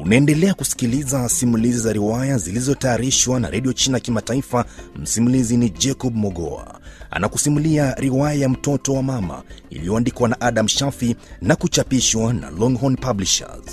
Unaendelea kusikiliza simulizi za riwaya zilizotayarishwa na redio China Kimataifa. Msimulizi ni Jacob Mogoa anakusimulia riwaya ya mtoto wa mama iliyoandikwa na Adam Shafi na kuchapishwa na Longhorn Publishers.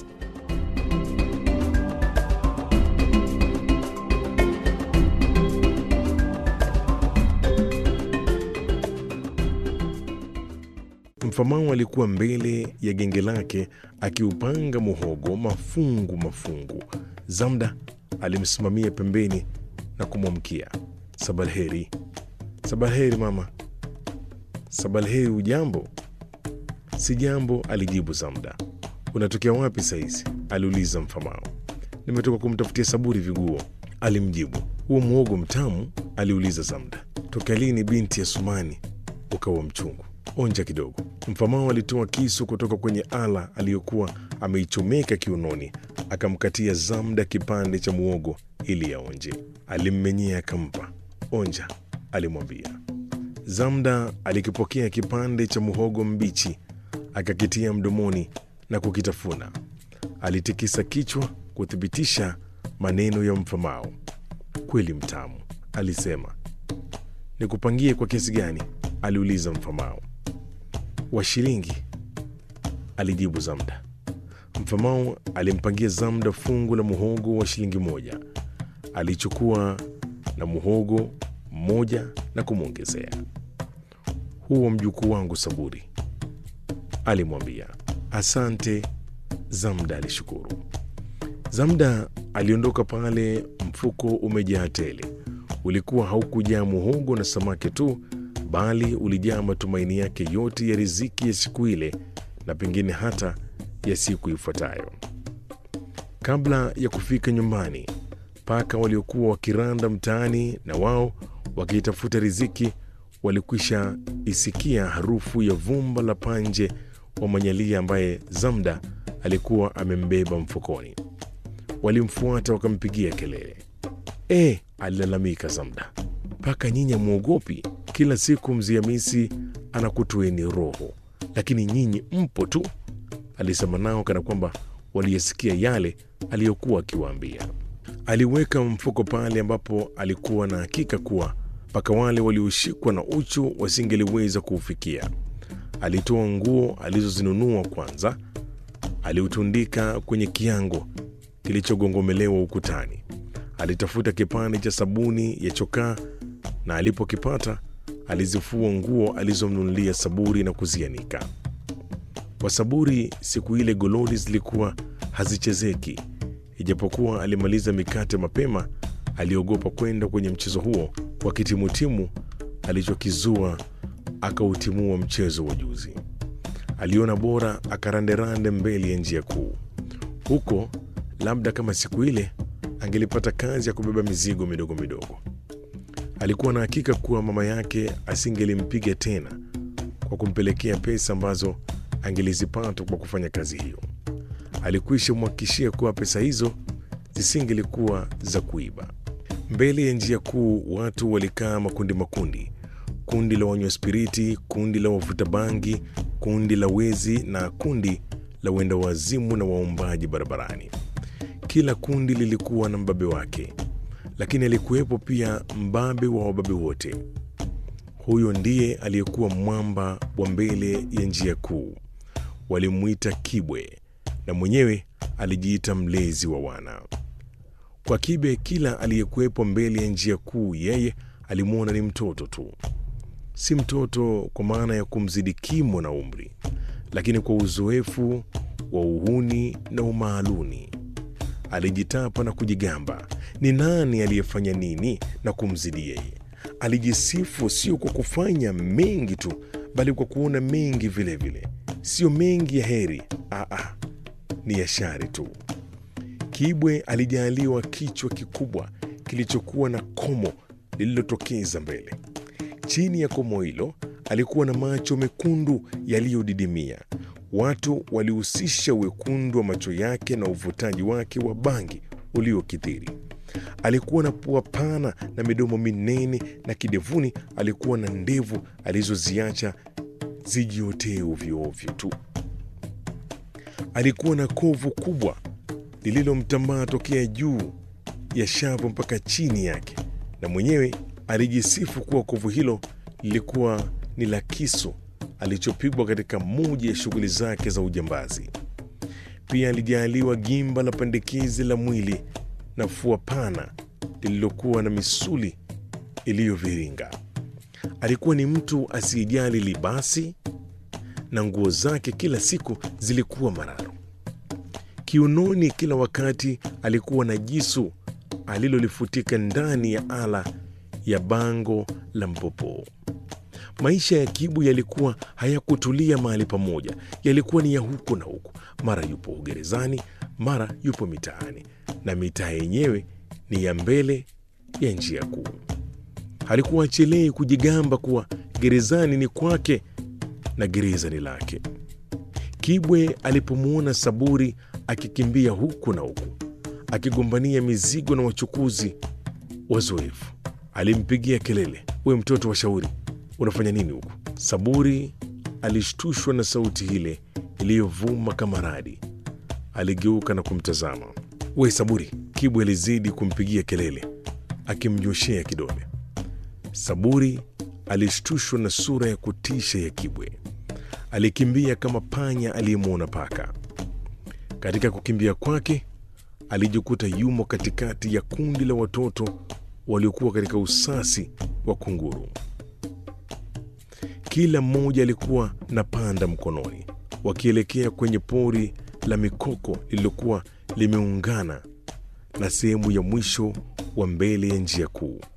Mfamau alikuwa mbele ya genge lake akiupanga muhogo mafungu mafungu. Zamda alimsimamia pembeni na kumwamkia, sabalheri. Sabalheri mama. Sabalheri, ujambo? Si jambo, alijibu Zamda. Unatokea wapi saizi? aliuliza Mfamao. Nimetoka kumtafutia Saburi viguo, alimjibu. Huo muhogo mtamu? aliuliza Zamda. Tokea lini binti ya Sumani ukawa mchungu? Onja kidogo. Mfamao alitoa kisu kutoka kwenye ala aliyokuwa ameichomeka kiunoni, akamkatia Zamda kipande cha muogo ili aonje. Alimmenyea akampa. Onja, alimwambia. Zamda alikipokea kipande cha muhogo mbichi, akakitia mdomoni na kukitafuna. Alitikisa kichwa kuthibitisha maneno ya Mfamao. Kweli mtamu, alisema. Nikupangie kwa kiasi gani? aliuliza Mfamao. Wa shilingi, alijibu Zamda. Mfamao alimpangia Zamda fungu la muhogo wa shilingi moja. Alichukua na muhogo mmoja na kumwongezea. Huo mjukuu wangu Saburi, alimwambia. Asante, Zamda alishukuru. Zamda aliondoka pale, mfuko umejaa tele. Ulikuwa haukujaa muhogo na samaki tu, bali ulijaa matumaini yake yote ya riziki ya siku ile na pengine hata ya siku ifuatayo. Kabla ya kufika nyumbani, paka waliokuwa wakiranda mtaani na wao wakiitafuta riziki walikwisha isikia harufu ya vumba la panje wa manyalia ambaye Zamda alikuwa amembeba mfukoni. Walimfuata wakampigia kelele. E, alilalamika Zamda, paka nyinyi amwogopi? Kila siku mzee Hamisi anakutueni roho, lakini nyinyi mpo tu. Alisema nao kana kwamba waliyesikia yale aliyokuwa akiwaambia. Aliweka mfuko pale ambapo alikuwa na hakika kuwa paka wale walioshikwa na uchu wasingeliweza kuufikia. Alitoa nguo alizozinunua kwanza, aliutundika kwenye kiango kilichogongomelewa ukutani. Alitafuta kipande cha sabuni ya chokaa na alipokipata alizifua nguo alizomnunulia Saburi na kuzianika. Kwa Saburi siku ile gololi zilikuwa hazichezeki. Ijapokuwa alimaliza mikate mapema, aliogopa kwenda kwenye mchezo huo kwa kitimutimu alichokizua akautimua mchezo wa juzi. Aliona bora akaranderande mbele ya njia kuu. Huko labda kama siku ile angelipata kazi ya kubeba mizigo midogo midogo. Alikuwa na hakika kuwa mama yake asingelimpiga tena kwa kumpelekea pesa ambazo angelizipata kwa kufanya kazi hiyo. Alikwisha mwhakikishia kuwa pesa hizo zisingelikuwa za kuiba. Mbele ya njia kuu watu walikaa makundi makundi, kundi la wanywa spiriti, kundi la wavuta bangi, kundi la wezi na kundi la wenda wazimu na waombaji barabarani. Kila kundi lilikuwa na mbabe wake, lakini alikuwepo pia mbabe wa wababe wote. Huyo ndiye aliyekuwa mwamba wa mbele ya njia kuu. Walimwita Kibwe na mwenyewe alijiita mlezi wa wana. Kwa Kibe, kila aliyekuwepo mbele ya njia kuu, yeye alimwona ni mtoto tu. Si mtoto kwa maana ya kumzidi kimo na umri, lakini kwa uzoefu wa uhuni na umaaluni. Alijitapa na kujigamba ni nani aliyefanya nini na kumzidi yeye. Alijisifu sio kwa kufanya mengi tu, bali kwa kuona mengi vilevile. Sio mengi ya heri, aa, ni ya shari tu. Kibwe alijaaliwa kichwa kikubwa kilichokuwa na komo lililotokeza mbele. Chini ya komo hilo alikuwa na macho mekundu yaliyodidimia. Watu walihusisha wekundu wa macho yake na uvutaji wake wa bangi uliokithiri. Alikuwa na pua pana na midomo minene, na kidevuni alikuwa na ndevu alizoziacha zijiotee ovyoovyo tu. Alikuwa na kovu kubwa lililomtambaa tokea juu ya shavu mpaka chini yake, na mwenyewe alijisifu kuwa kovu hilo lilikuwa ni la kisu alichopigwa katika moja ya shughuli zake za ujambazi. Pia alijaaliwa gimba la pandikizi la mwili na fua pana lililokuwa na misuli iliyoviringa. Alikuwa ni mtu asiyejali libasi na nguo zake kila siku zilikuwa mararo. Kiunoni kila wakati alikuwa na jisu alilolifutika ndani ya ala ya bango la mpopoo. Maisha ya Kibu yalikuwa hayakutulia mahali pamoja, yalikuwa ni ya huku na huku. Mara yupo gerezani, mara yupo mitaani, na mitaa yenyewe ni ya mbele ya njia kuu. Halikuwa achelei kujigamba kuwa gerezani ni kwake na gereza ni lake. Kibwe alipomwona Saburi akikimbia huku na huku akigombania mizigo na wachukuzi wazoefu, alimpigia kelele, we mtoto wa shauri, unafanya nini huku? Saburi alishtushwa na sauti ile iliyovuma kama radi. Aligeuka na kumtazama. We Saburi! Kibwe alizidi kumpigia kelele akimnyoshea kidole. Saburi alishtushwa na sura ya kutisha ya Kibwe. Alikimbia kama panya aliyemwona paka. Katika kukimbia kwake alijikuta yumo katikati ya kundi la watoto waliokuwa katika usasi wa kunguru. Kila mmoja alikuwa na panda mkononi, wakielekea kwenye pori la mikoko lililokuwa limeungana na sehemu ya mwisho wa mbele ya njia kuu.